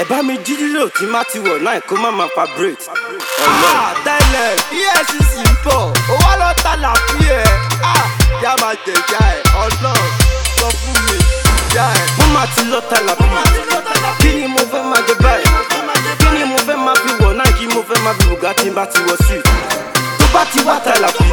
ẹ bá mi jí lílò tí má ti wọ̀ náà kó má máa fa break. Ah, tẹ́lẹ̀ efcc ń bọ̀ ó wá lọ ta làbí ẹ̀ Ah, yá máa jẹ̀já ẹ̀ ọlọ́run sọ fún mi já ẹ̀. mo máa ti lọ tàlà bí kí ni mo fẹ́ máa jẹ báyìí kí ni mo fẹ́ máa fi wọ̀ náà kí mo fẹ́ máa fi bùgá tí n bá ti wọ̀ sí i tó bá ti wá tàlà bí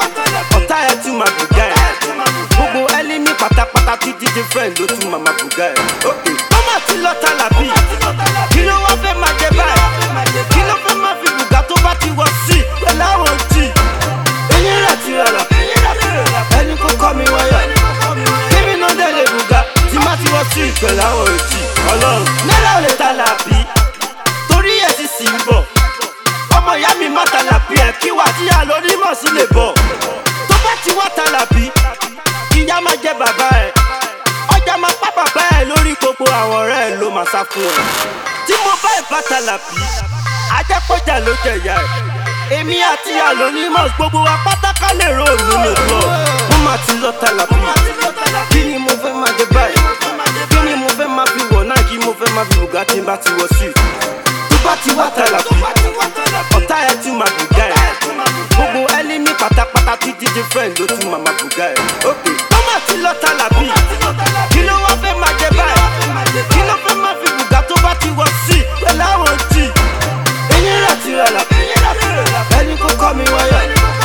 ọ̀tá ẹ̀ tún máa bùgá ẹ̀ gbogbo ẹlí ní pátápátá tí díje friend ló tún máa máa bùgá ẹ̀ ok mo máa ti lọ tàlà bí kí ló wá fẹ́ máa jẹ báyìí kí ló fẹ́ máa fi bùgá tó bá ti wọ̀ sí i pẹ̀lú àwọn jì eyín rẹ̀ ti rà là ẹni kó kọ́ mi wáyà kíbi náà dẹ̀ lè bùgá tí má ti wọ́ sí ìpẹ̀lú àwọn òjì ọlọ́run náírà ò lè ta làbí torí ẹ̀ sì sì ń bọ̀ ọmọ ìyá mi má ta làbí ẹ̀ kí wà tí àlónímọ̀ sí lè bọ̀ tó bá ti wá ta làbí ìyá máa jẹ bàbá ẹ̀ ọjà máa pa bàbá ẹ̀ lórí gbogbo àwọn ọ̀rẹ́ ẹ̀ ló máa sá fún ẹ̀ tí mo bá ẹ̀ bá ta làbí ajẹ́pọ̀jà ló jẹ ìyá ẹ̀ èmi àti àlónímọ̀ gbogbo wa pátákà lè rò nínú club mo máa ti lọ ta làbí kí ni mo fẹ́ máa jẹ báyìí kí ni mo fẹ́ máa fi wọ̀ náà kí mo fẹ́ máa fi bùgá tí n bá ti wọ̀ sí i tó bá ti wá ta làbí ọ̀tá ẹ̀ tún máa bùgá ẹ̀ gbogbo ẹni ní pátápátá tí díje friend ló tún máa máa bùgá ẹ̀ ok mo máa ti lọ ta làbí kí ló wá fẹ́ máa jẹ báyìí kí ló fẹ́ máa fi bùgá tó bá ti wọ̀ sí i pẹ̀lú àwọn jì eyín rẹ̀ ti rà là ẹni kó kọ́ mi wáyà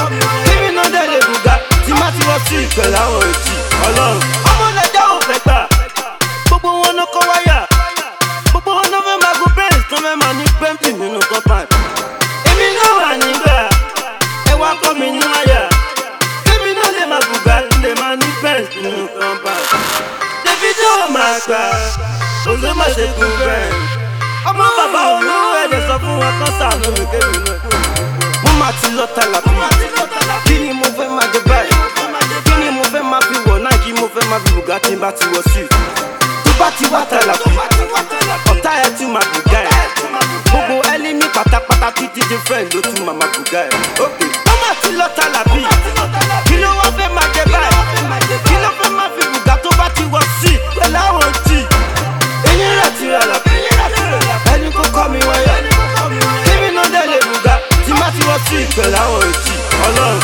kíbi náà dẹ̀ lè bùgá tí má ti wọ́ sí ìpẹ̀lú àwọn èjì ọlọ́run. ọmọ nàìjà ò fẹ́ gbà gbogbo wọn náà kọ́ wáyà gbogbo wọn náà fẹ́ máa gun bẹ́ẹ̀nsì tó fẹ́ máa ní pẹ́ǹpì nínú compound. èmi náà wà nígbà ẹ wá kọ́ mi ní wáyà kíbi náà lè máa bùgá lè máa ní bẹ́ẹ̀nsì nínú compound. davido máa gbà olú má ṣe gun bẹ́ẹ̀nsì ọmọ bàbá olówó ẹ̀dẹ̀ sọ fún wọn kán sàánú mi kébì náà. mo máa ti lọ tàlà bí kí ni mo fẹ́ máa jẹ báyìí kí ni mo fẹ́ máa fi wọ̀ náà kí mo fẹ́ máa fi bùgá tí n bá ti wọ̀ sí i tó bá ti wá tàlà bí ọ̀tá ẹ̀ tún máa bùgá ẹ̀ gbogbo ẹni ní pátápátá tí díje friend ló tún máa máa bùgá ẹ̀ ok mo máa ti lọ tàlà bí kí ló wá fẹ́ máa jẹ báyìí kí ló fẹ́ máa fi bùgá tó bá ti wọ̀ sí i pẹ̀lú àwọn jì eyín rẹ̀ ti rà là ẹni kó kọ́ mi wáyà kíbi náà dẹ̀ lè bùgá tí má ti wọ́ sí ìpẹ̀lú àwọn èjì ọlọ́run.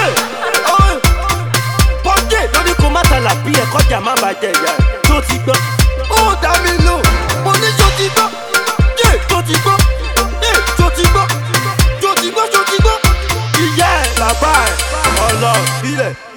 pọ́ńdé lórí kó má tàlà bí ẹ̀ kọjá má bàjẹ́ ìyá ẹ̀ tó ti gbọ́. ó dá mi lò mo ní ṣó ti gbọ́ yé tó ti gbọ́ yé tó ti gbọ́ tó ti gbọ́ tó ti gbọ́. ìyá ẹ̀ bàbá ẹ̀ ọlọ́run ilẹ̀.